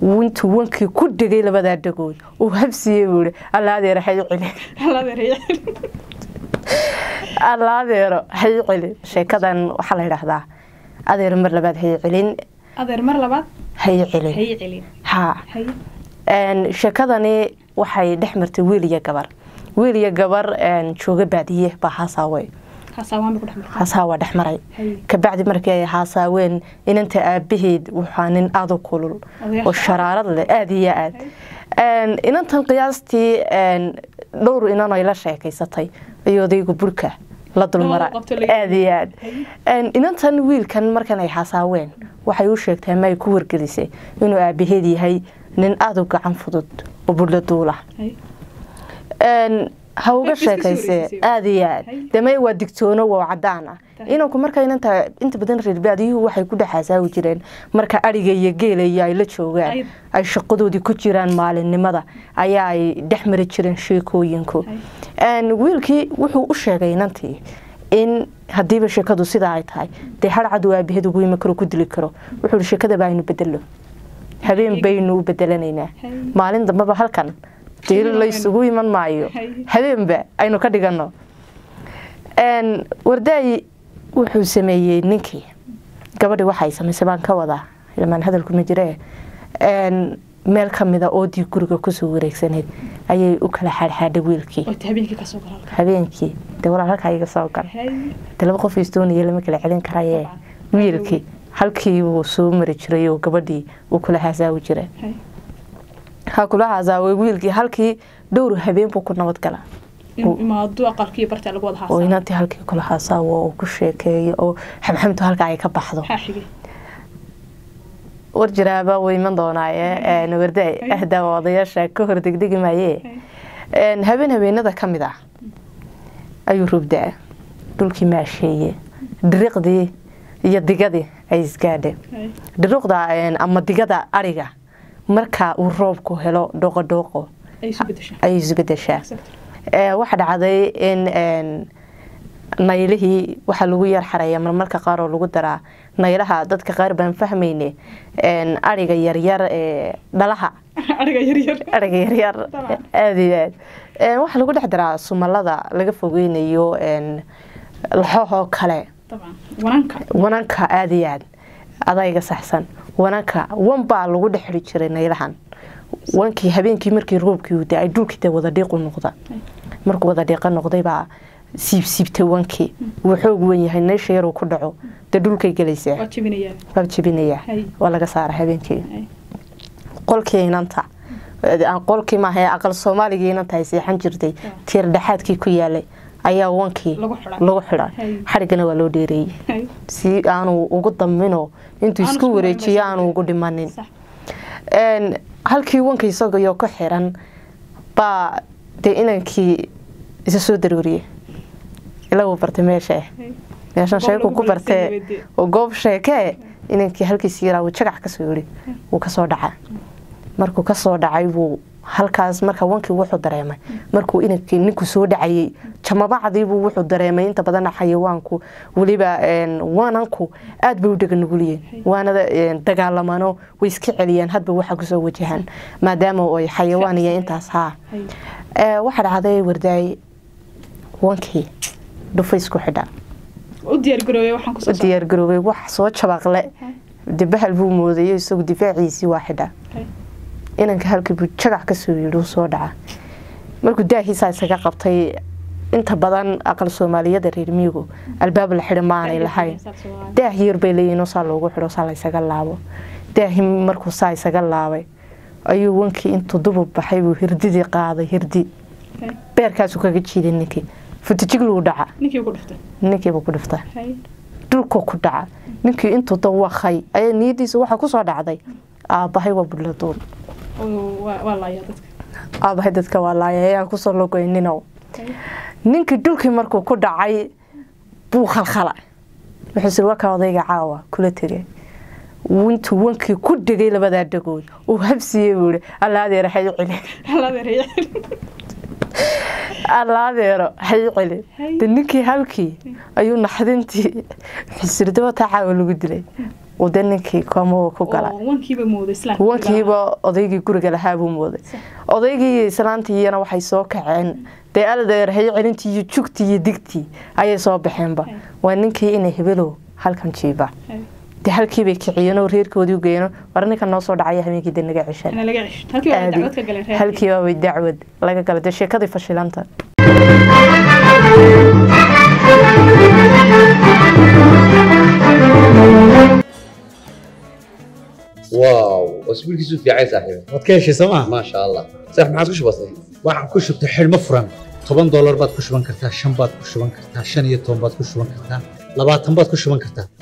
intuu wankii ku dhegay labadaa dhagood uu habsiiyey buu ihi alla adeero hay celi alla adeero hay celi sheekadan waxaa la yidhaahdaa adeero mar labaad hay celin adeer mar labaad hay celin hay celin ha hay Een, sheekadani waxay dhex martay wiil iyo gabar wiil iyo gabar een, jooga baadiye baa haasaawey haasaawahan bay ku dhex martay haasaawaa dhex maray Hay. kabacdi markii ay haasaaween inanta aabaheed waxaa nin aada u kulul Odayaasha. oo sharaarad leh aada iyo aad Een, inantan qiyaastii een, dhowr inan ay la sheekaysatay iyo odaygu burka la dulmara Oo, qabto laga- aada iyo aad Hay. Een, inantan wiilkan markan ay haasaaween waxay u sheegtay ama ay ku wargelisay inuu aabaheed yahay nin aada u gacan fudud oo budla duula hay Een, ha uga Ay, iska soo sheekaysay wareejisay. aada iyo aad Hay. deme waa digtoono waa cadaan ah Tahay. inanku marka inanta inta badan reer baadiyuhu waxay ku dhexaasaawi jireen marka ariga iyo geela iyo ay la joogaan Ay. ay shaqadoodii ku jiraan maalinimada ayaa ay dhex mari jireen sheekooyinku Een, wiilkii wuxuu u sheegay inantii in hadiiba sheekadu sidaa ay tahay dee harcad uu aabaheed ugu imi karo ku dili karo wuxuu ihi sheekada baa aynu bedelo habeen baynu u bedelanaynaa Hay. maalin dambeba halkan dee Hay. laysugu iman maayo Hay. habeenba aynu ka dhigano Een, wardaayi wuxuu sameeyey ninkii gabadhi waxay samaysay baan ka wadaa ilmaan hadalku ma jiree Een, meel ka mida oodii guriga kusoo wareegsanayd ayay u kala xaadxaadhay wiilkii oo habeenkii ka soo gala halka habeenkii dee walaal halkaa iga soo gal hay dee laba qof istooniya lama kala celin karayee Dabcan. wiilkii halkii wuu soo mari jiray oo gabadhii uu kula hasaawi jiray hay ha kula hasaaway wiilkii halkii dhowr habeen buu ku nabad galaa in imaado aqalkii barta lagu wada oo haasaa inantii halkii kula hasaawo oo ku sheekeeyo oo xamxamtu halka ay ka baxdo maxaa xigay war jiraaba wuu iman doonaaye warday ahdaa odayaasha ka hor degdegi maaye Een, habeen habeenada ka mid ah ayuu rubdaa dhulkii maasheeye dhiriqdii iyo digadii ay isgaadheen hay dhiriqda een, ama digada ariga marka uu roobku helo dhoqo dhoqo ay isu bedeshaa ayay isbedeshaa Ee, waxaa dhacday in een, naylihii waxaa lagu yar xareeya marmarka qaar oo lagu daraa naylaha dadka qaar baan fahmayne een, ariga yaryar ee dhalaha ariga yaryar ariga yaryar Dabcan. aada iyo aad Een, waxaa lagu dhex daraa sumalada laga fogeynayo een, laxohoo kale dabcan wananka wananka aada iyo aad adayga saxsan wananka wan baa lagu dhex xiri jiray naylahan wankii habeenkii markii roobkii uu da-ay dhulkii dee wada dhiiqu noqda markuu wada dhiiqa noqday baa siibsiibtay wankii wuu xoog wen yahay neesha yaruu ku dhaco dee dhulkay gelaysaa waa jebinayaa waa jebinayaa Hay. waa laga saara habeenkii hay qolkii inanta aan qolkii maaha ee aqal soomaaligii inanta ay seexan jirtay tiir dhexaadkii ku yaalay ayaa wankii Lagu xidhay. lagu xidhay Hay. xadhiggana waa loo dheereeyey hay si aanu ugu dambino intuu Aanu isku isku wareejiyo marin aanu ugu dhimanin sax Een, halkii wanka isagoo ku xiran baa dee inankii isa soo darooriyey ilaa uu bartay meesha hay meeshan Goob sheeku lagu ku guulaystay bartee nabadee. oo goob sheekee inankii halkiisi yaraa uu jagac kasoo yiri wuu kasoo dhaca markuu kasoo dhacay buu halkaas marka wankii wuxuu dareemay markuu inankii ninku soo dhacayay jamabacdiibuu wuxuu dareemay inta badan xayawaanku weliba een, waananku aad bay u dhega nuguliyeen waanada een, dagaalamano way iska celiyaan hadba waxa kusoo wajahaan maadaama ay xayawaan iyo intaas haa hay Ee, waxaa dhacday wardaay wankii dhufays ku xidha u diyaar garoobay waxaan u kusoo saaray diyaar garoobay wax soo jabaqle de bahal buu moodayo isagu difaaciisii waa xidha Hay. inanka halkii buu jagac kasoo yidhi uu soo dhaca markuu daahiisaa isaga qabtay inta badan aqal soomaaliyada reer miyigu albaab la xidhi maanay lahayn daah yar bay leeyihiin oo saa loogu xidho saa la isaga laabo daahi markuu saa isaga laabay ayuu wankii intuu dubub baxay buu hirdidii qaaday hirdi Hay. beerkaasuu kaga jiiday ninkii futijiglu dhaca ninkii ku dhiftay ninkiiba ku dhifta hay dhulku ku dhaca ninkii intuu dawaqay ayaa niyadiisa waxaa kusoo dhacday aabbahay waa bulladuul oo waa waa laayaa dadka aabbahay dadka waa laaya ayaan kusoo logoyninow Hay. ninkii dhulkii markuu ku dhacay buu khalkhala wuxuu siri wakaa odayga caawa kula tegay intuu wankii ku dhegay labadaa dhagood uu habsiiyey buu ihi alla adeero hay celi haladeeraya alla adeero hay celi Hay. de ninkii halkii ayuu naxdintii xisirda wataa caawa lagu dilay uu de ninkii koomo ku gala oo wankiiba mooday islaamka wankiiba odaygii guriga lahaa buu mooday odaygii iyo islaantiiyana waxay soo kaceen dee aldeerhay celintii iyo jugtii iyo digtii ayay soo baxeenba Hay. waa ninkii inay hebelow halkan jiiba Hay. dee halkiibay kiciyeen oo reerkoodii u geeyeen war ninkan noo soo dhacaya habeenkii de naga ceshan Ana laga cisho halkii waa dacwad ka galeen reer halkiiba way dacwad laga gala dee sheekadii fashilanta واو اسبوعك في عايز صاحبي waad ka heshay sooma ما شاء الله صح ما عاد وش بصي waxaan ku shubtay xidhmo furan toban doolar baad ku shuban kartaa shan baad ku shuban kartaa shan iyo toban baad ku shuban kartaa labaatan baad ku shuban kartaa